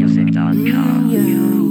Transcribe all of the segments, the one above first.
MalawiMusic.com.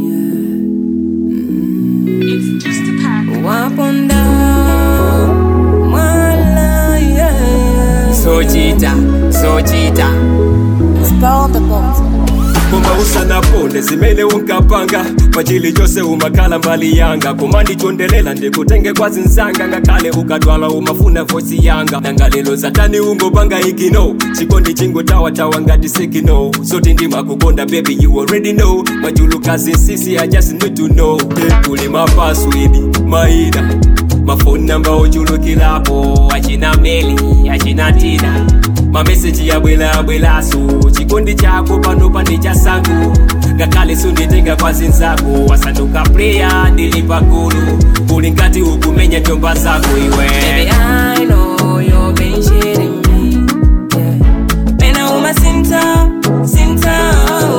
It's just a pack. Up and down, Mala, yeah, yeah. sochita sochita Spell the bones. kumausa na ponde zimene unkapanga pachili chose umakhala mbali yanga koma ndichondelela ndikutenge kwa zinzanga ngakhale ukadwala umafuna vosi yanga nangalelo zatani ungopanga igino chikondi chingotawatawa ngati sikino soti ndimakukonda baby you already know majulukazi nsisi i just need to know kuli mapaswidi maina mafoni namba ochulukilapo achina meli achina tina mameseji yabwelabwelaso chikondi chako pano pane chasango ngakhale sunditenga kwa zinzako wasanduka pleya ndili pagulu uli ngati ukumenya njomba zako iwe Baby, I know you've been shitting me. Yeah. Pena uma sinta, sinta.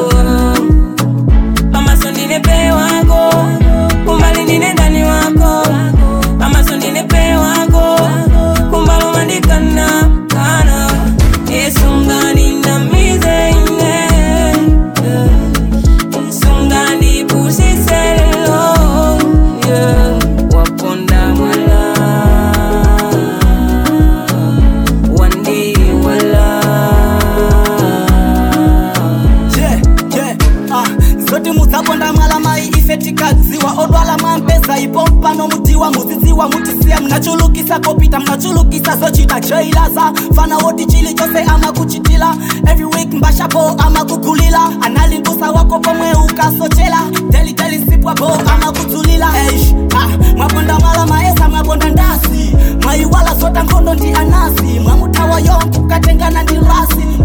Mama sondine pe wako, kumbali nine ndani wako. Mama sondine pe wako, kumbali umandikana, kana. Esungani na mize ine. Yeah. Esungani pusiselo. Yeah. Waponda mwala. Wandi wala. yeah, yeah, ah, zoti musaponda mwala mai ifetikadziwa odwala mwampesa ipo pano mutiwa muzidziwa mutisiya mnachulukisa kopita mnachulukisa zochita jailaza fana woti chili chose amakuchitila every week mbashapo amakugulila analimbusa wako pomwe ukasochela delideli sipwapo amakudzulila Eish, ah, mwaponda mwala maesa mwaponda ndasi mwaiwala zota nkhondo ndi anasi mwamutawa yonke ukatengana ndi rasi